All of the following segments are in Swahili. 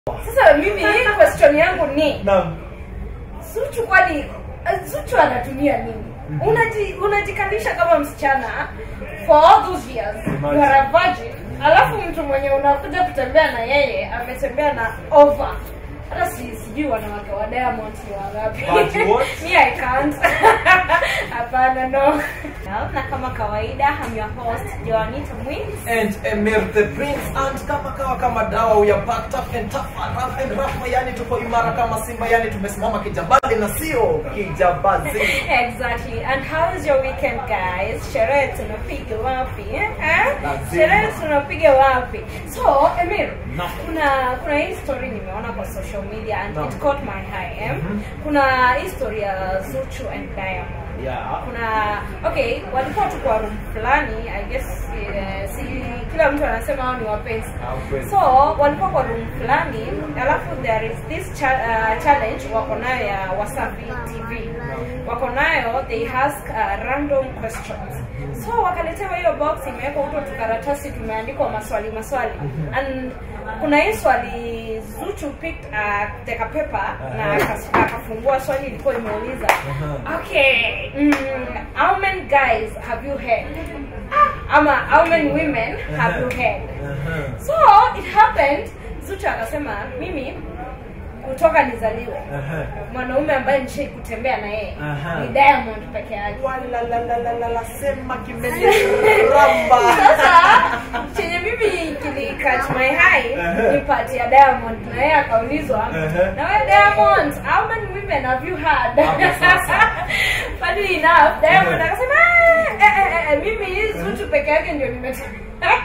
Sasa mimi question yangu ni Naam. Zuchu kwani Zuchu anatumia nini? Unaji unajikalisha kama msichana for all those years Imagine. you are a virgin, alafu mtu mwenye unakuja kutembea na yeye ametembea na over hata si sijui wanawake wa Diamond ni wangapi? But what? Me I can't. Hapana no. Na kama kawaida I'm your host Joanita Mwins. And Emir the Prince and kama kawa kama dawa we are packed up and tough and rough and rough yani tuko imara kama simba yani tumesimama kijabali na sio kijabazi. Exactly. And how is your weekend guys? Sherehe tunapiga wapi? Eh? Lazima. Sherehe tunapiga wapi? So, Emir, Naam. kuna kuna hii story nimeona kwa social media and Naam. it caught my eye. Eh? Mhm. Kuna hii story ya Zuchu and Diamond. Yeah. kuna okay walikuwa tu kwa room fulani i guess eh, si kila mtu anasema hao ni wapenzi Ah, kweli. so walikuwa kwa room fulani alafu there is this cha, uh, challenge wako nayo ya wasafi tv wako nayo they ask uh, random questions so wakaletewa hiyo box imewekwa huto tukaratasi tumeandikwa maswali maswali and kuna hii swali Zuchu picked uh, teka paper na Aha. akas- akafungua swali ilikuwa imeuliza Aha. okay mm, how many guys have you had ama how many women have you had Uh-huh. so it happened Zuchu akasema mimi kutoka nizaliwe Uh-huh. mwanaume ambaye nishai kutembea na yeye Aha. ni Diamond peke yake Wala la la la la la sema kimeniramba. sasa chenye mimi kili catch my eye Ehe. ni part ya Diamond na yeye akaulizwa Ehe. na wewe Diamond how many women have you had Hapo sasa. funny enough Diamond Ehe. akasema "Ah, eh, eh, eh, mimi Zuchu peke yake ndio nimetembea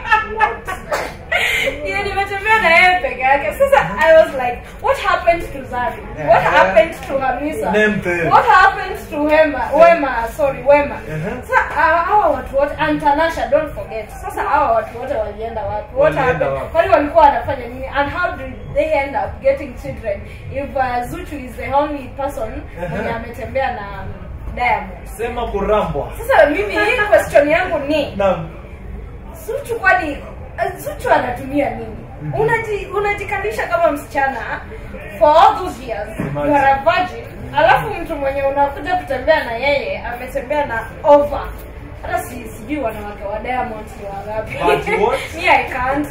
Ndio nimetembea na yeye peke yake sasa I was like what happened to Zari what Ehe. happened to Hamisa Name them. what happened to Wema Wema sorry Wema Ehe. sasa hawa hawa watu wote and Tanasha don't forget sasa hawa watu wote walienda wapi what Walienda happened wapi? kwani walikuwa wanafanya nini and how did they end up getting children if uh, Zuchu is the only person Ehe. mwenye ametembea na Diamond Sema kurambwa. sasa mimi hii question yangu ni Naam. Zuchu kwani Zuchu anatumia nini? Unaji unajikalisha kama msichana for all those years Imagine. you are a virgin, alafu mtu mwenye unakuja kutembea na yeye ametembea na over hata si sijui wanawake wa Diamond ni wangapi? But what? Me I can't.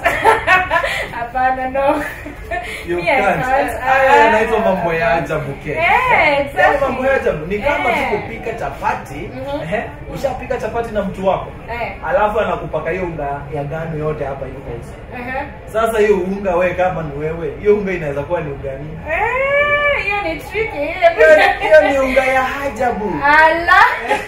Hapana no. You Me I can't. can't. Eh, Haya yanaitwa mambo ya ajabu ke. Eh, Yaani exactly. mambo ya ajabu ni kama Eh. tu kupika chapati, Mhm. ehe, ushapika chapati na mtu wako. Eh. Alafu anakupaka hiyo unga ya ngano yote hapa yuko hizo. Ehe. Sasa hiyo unga we kama ni wewe, hiyo unga inaweza kuwa ni unga nini? Eh, hiyo ni tricky. Hiyo- Hiyo ni unga ya ajabu. Ala.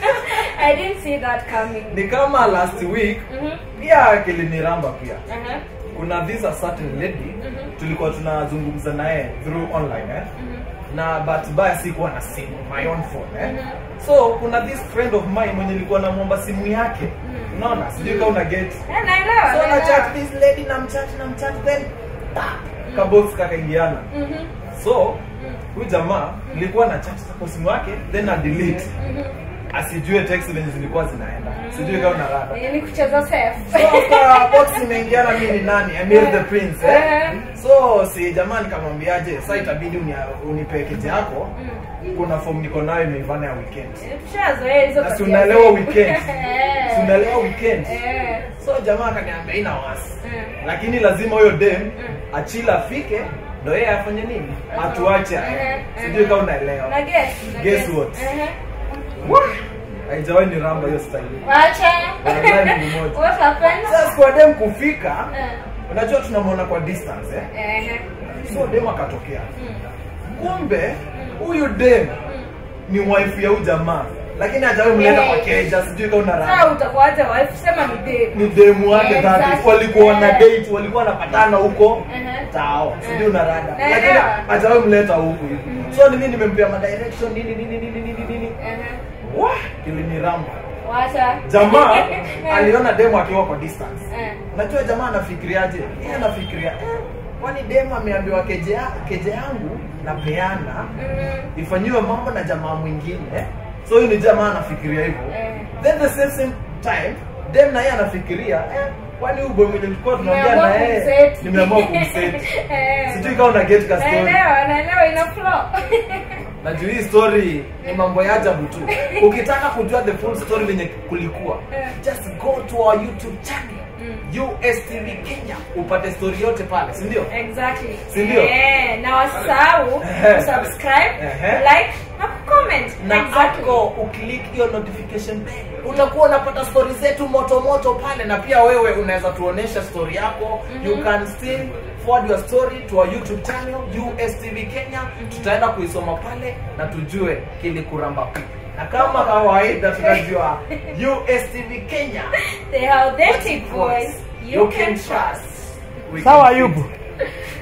I didn't see that coming. Ni kama last week Mhm. pia kiliniramba pia. Aha. Kuna this a certain lady Mhm. tulikuwa tunazungumza naye through online eh? Mhm. na bahati mbaya sikuwa na simu my own phone eh? Mhm. so kuna this friend of mine mwenye nilikuwa namwomba simu yake Mhm. unaona sijui kama una get Eh, naelewa. so na naelewa. chat this lady na mchat na mchat then tap kabox kakaingiana Mhm. so huyu jamaa nilikuwa na chat kwa simu yake then na delete Mhm. asijue text zenye zilikuwa zinaenda sijui kama una rada Eh, ni kucheza safe. so after box imeingiana mimi ni nani Amir the prince eh? Eh. so si jamaa nikamwambiaje sasa itabidi unia- unipe kete yako Mm. kuna form niko nayo imeivana ya weekend Eh, Tushazoea hizo na si tabia unaelewa zetu. weekend Eh. si unaelewa weekend Eh. so jamaa akaniambia ina wasi Mm. lakini lazima huyo dem Mm. achila afike ndo yeye afanye nini atuache aende. Eh, sijui eh. kama unaelewa Na guess, na Guess guess. what? Eh. Wah! haijawahi ni ramba hiyo style Wacha. Wallahi ni moja. What happened? sasa kwa dem kufika Eh. unajua tunamwona kwa distance eh? Eh. so dem akatokea Mm. kumbe huyu dem Mm. ni wife ya huyu jamaa lakini hajawahi mleta kwa keja sijui kama una Sasa ramba utakuacha wife sema ni babe. ni demu wake Yeah, dhati exactly. walikuwa na Yeah. date walikuwa wanapatana huko Mhm. tao sijui Mhm. una rada Naelewa. lakini hajawahi mleta huku hivi so ni mimi nimempea ma direction nini nini nini nini nini Eh. wah kiliniramba Wacha. jamaa Eh. aliona demu akiwa kwa distance Eh. unajua jamaa anafikiriaje yeye anafikiria eh, kwani demu ameambiwa keje, ya- keje yangu napeana Mm. ifanyiwe mambo na jamaa mwingine so huyu ni jamaa anafikiria hivyo Eh. then the same same time dem na yeye anafikiria eh, kwani huyu boy mwenye tulikuwa tunaongea Nimeamua na yeye kumset. nimeamua kumset Eh. sijui kama una get ka story naelewa naelewa ina flow na juu hii story ni mambo ya ajabu tu ukitaka kujua the full story venye kulikuwa Eh. just go to our youtube channel Mm. USTV Kenya upate story yote pale si ndio exactly Si ndio? eh na wasahau Ehe. kusubscribe Ehe. like na comment na exactly hapo uklik hiyo notification bell utakuwa unapata stori zetu moto moto pale na pia wewe unaweza tuonesha story yako you can still forward your story to our youtube channel USTV Kenya tutaenda kuisoma pale na tujue kilikuramba pipi na kama kawaida tunajua USTV Kenya the authentic voice you can trust We Sawa can Ayubu. fit.